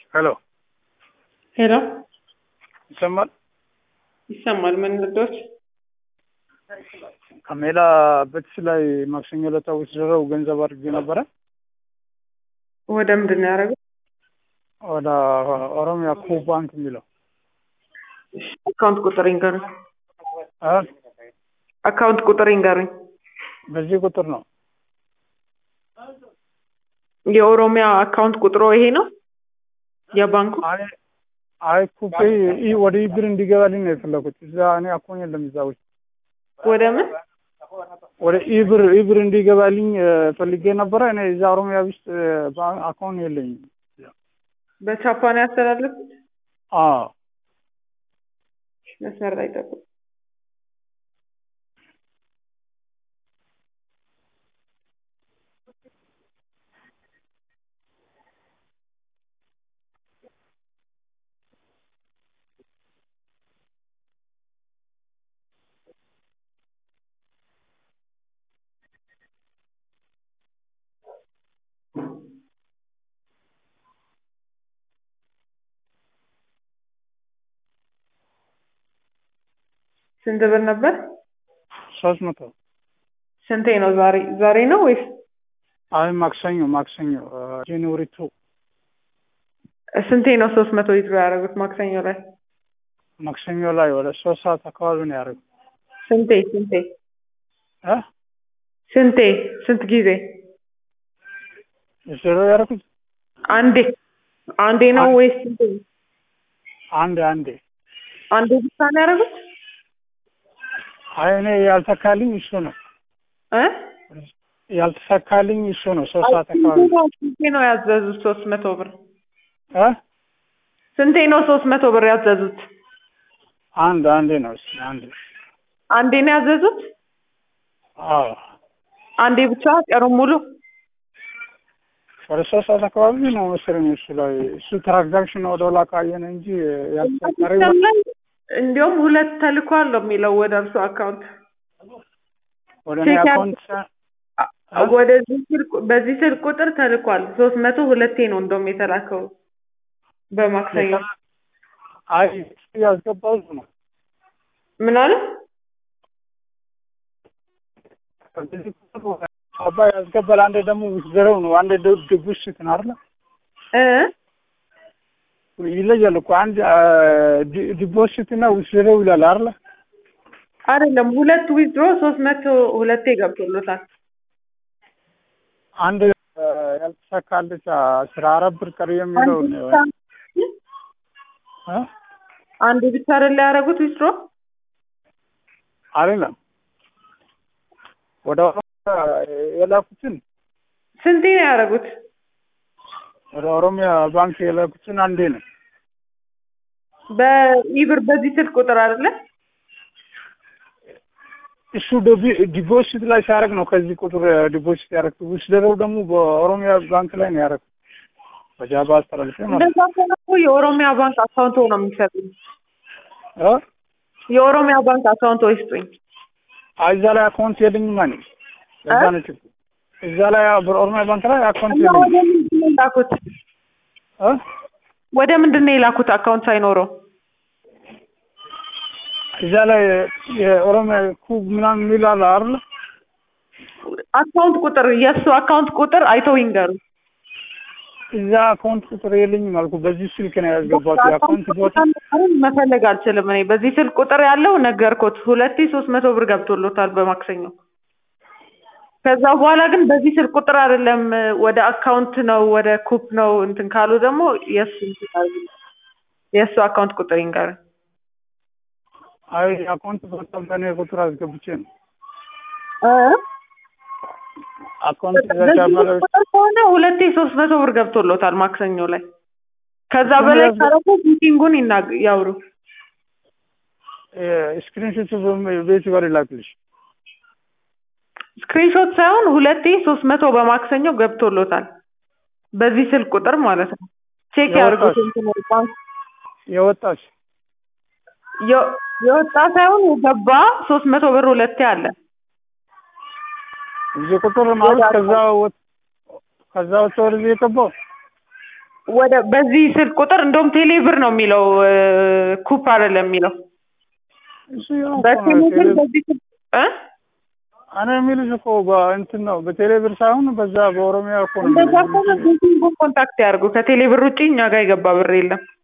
ሄሎ ሄሎ ይሰማል? ይሰማል። ምን ልዶች ከሜላ በትስ ላይ ማክሰኞ ዕለት ወስደው ገንዘብ አድርጌ ነበረ ወደ ምንድን ነው ያደረገው? ወደ ኦሮሚያ ኩ ባንክ የሚለው አካውንት ቁጥር ይንገሩኝ። አ? አካውንት ቁጥር ይንገሩኝ። በዚህ ቁጥር ነው የኦሮሚያ አካውንት ቁጥሮ ይሄ ነው የባንኩ? አይ አይ ኩፔ ኢ ወደ ኢብር እንዲገባልኝ ነው የፈለኩት። እዛ እኔ አኮን የለም እዛ ውስጥ ወደ ምን ወደ ኢብር ኢብር እንዲገባልኝ እ፣ ፈልጌ ነበረ። እኔ እዛ ኦሮሚያ ውስጥ አካውንት የለኝም። በቻፓ ነው ያስተላለፉት? አዎ መስመር ላይ ጠብቁ። ስንት ብር ነበር? ሶስት መቶ ስንቴ ነው ዛሬ ዛሬ ነው ወይስ አይ ማክሰኞ ማክሰኞ ጃንዋሪ ቱ ስንቴ ነው ሶስት መቶ ሊትሮ ያደረጉት ማክሰኞ ላይ? ማክሰኞ ላይ ወደ ሶስት ሰዓት አካባቢ ነው ያደረጉት። ስንቴ ስንቴ እ ስንቴ ስንት ጊዜ? ዜሮ ያደረኩት አንዴ አንዴ ነው ወይስ ስንቴ? አንድ አንዴ አንዴ ብቻ ነው ያደረጉት? አይ እኔ ያልተካልኝ እሱ ነው እ ያልተሳካልኝ እሱ ነው። ሶስት ሰዓት አካባቢ ስንቴ ነው ያዘዙት ሶስት መቶ ብር? እ ስንቴ ነው ሶስት መቶ ብር ያዘዙት? አንድ አንዴ ነው እሱ አንድ አንዴ ነው ያዘዙት? አዎ አንዴ ብቻ ቀኑን ሙሉ? ወደ ሶስት ሰዓት አካባቢ ነው መሰለኝ እሱ ላይ እሱ ትራንዛክሽን ወደ ኋላ ካየን እንጂ ያልተሳካሪ እንዲሁም ሁለት ተልኳል ነው የሚለው ወደ እርሱ አካውንት ወደ እኔ ቼክ አካውንት ወደዚህ ስልክ በዚህ ስልክ ቁጥር ተልኳል። ሶስት መቶ ሁለቴ ነው እንደውም የተላከው በማክሰኞ። አይ ያስገባው እሱ ነው ምን አለ? በዚህ ቁጥር አባ ያስገባል። አንዴ ደግሞ ውስደረው ነው አንዴ ድቡሽ እንትን አይደለ እ ይለያል እኮ አንድ ዲፖዚት እና ውስደረው ይላል አይደለ አይደለም ሁለት ዊዝድሮ ሶስት መቶ ሁለቴ ገብቶሎታል። አንድ ያልተሳካለች አስራ አራት ብር ቀሪ የሚለው አንድ ብቻ እ አንድ ብቻ አይደለ ያደረጉት ዊዝድሮ? አይደለም ወደ ኦሮሚያ የላኩትን ስንቴ ነው ያደረጉት? ወደ ኦሮሚያ ባንክ የላኩትን አንዴ ነው። በኢብር በዚህ ስልክ ቁጥር አይደለ? እሱ ዲፖዚት ላይ ሲያደርግ ነው ከዚህ ቁጥር ዲፖዚት ያደረግኩት። ውስደረው ደግሞ በኦሮሚያ ባንክ ላይ ነው ያደረግኩት። በጃባ አስተላልፌ ማለት እንደዛ ከሆነ እኮ የኦሮሚያ ባንክ አካውንት ነው የሚሰጡኝ። ነው። የኦሮሚያ ባንክ አካውንት ይስጡኝ። አይ እዛ ላይ አካውንት የለኝም ማለት እዛ ነው ችግሩ። እዛ ላይ በኦሮሚያ ባንክ ላይ አካውንት እና ወደ የለኝም ምንድን ነው የላኩት? እ ወደ ምንድን ነው የላኩት አካውንት ሳይኖረው? እዛ ላይ የኦሮሚያ ኩብ ምናምን የሚል አለ አይደል? አካውንት ቁጥር የእሱ አካውንት ቁጥር አይተው ይንገሩ። እዛ አካውንት ቁጥር የለኝም አልኩ። በዚህ ስልክ ነው ያስገባሁት። የአካውንት ቦታ ቁጥሩን መፈለግ አልችልም እኔ በዚህ ስልክ ቁጥር ያለው ነገርኩት። ሁለቴ ሶስት መቶ ብር ገብቶሎታል በማክሰኞ። ከዛ በኋላ ግን በዚህ ስልክ ቁጥር አይደለም ወደ አካውንት ነው ወደ ኩፕ ነው እንትን ካሉ ደግሞ የእሱ እንትን አድርጉ። የእሱ አካውንት ቁጥር ይንገር። አይ የአካውንት ቦታ በእኔ ቁጥር አስገብቼ ነው አካውንት በዚህ ዘጋ ባለ ስልክ ቁጥር ከሆነ ሁለቴ ሶስት መቶ ብር ገብቶሎታል ማክሰኞ ላይ። ከዛ በላይ ካረጉ ሚቲንጉን ይናግ ያውሩ። ስክሪንሾት ቤት ጋር ይላክልሽ። ስክሪንሾት ሳይሆን ሁለቴ ሶስት መቶ በማክሰኞ ገብቶሎታል። በዚህ ስልክ ቁጥር ማለት ነው። ቼክ ያድርጉት። እንትኑ ባንክ የወጣች የ- የወጣ ሳይሆን የገባ ሶስት መቶ ብር ሁለቴ አለ። እዚህ ቁጥር ማለት ከዛ ወጥ ከዛ ወጥቶ ወደዚህ የገባው ወደ በዚህ ስልክ ቁጥር እንደውም ቴሌ ብር ነው የሚለው እ ኩፕ አይደለም የሚለው እሱ ያው እኮ ነው በቴሌ ብር ቴሌ በዚህ ስልክ እ እኔ የሚልሽ እኮ በእንትን ነው በቴሌ ብር ሳይሆን በዛ በኦሮሚያ እኮ ነው እንደዛ የሚልሽ። ከሆነ ቤቲንጉን ኮንታክት ያድርጉ። ከቴሌ ብር ውጪ እኛ ጋር የገባ ብር የለም።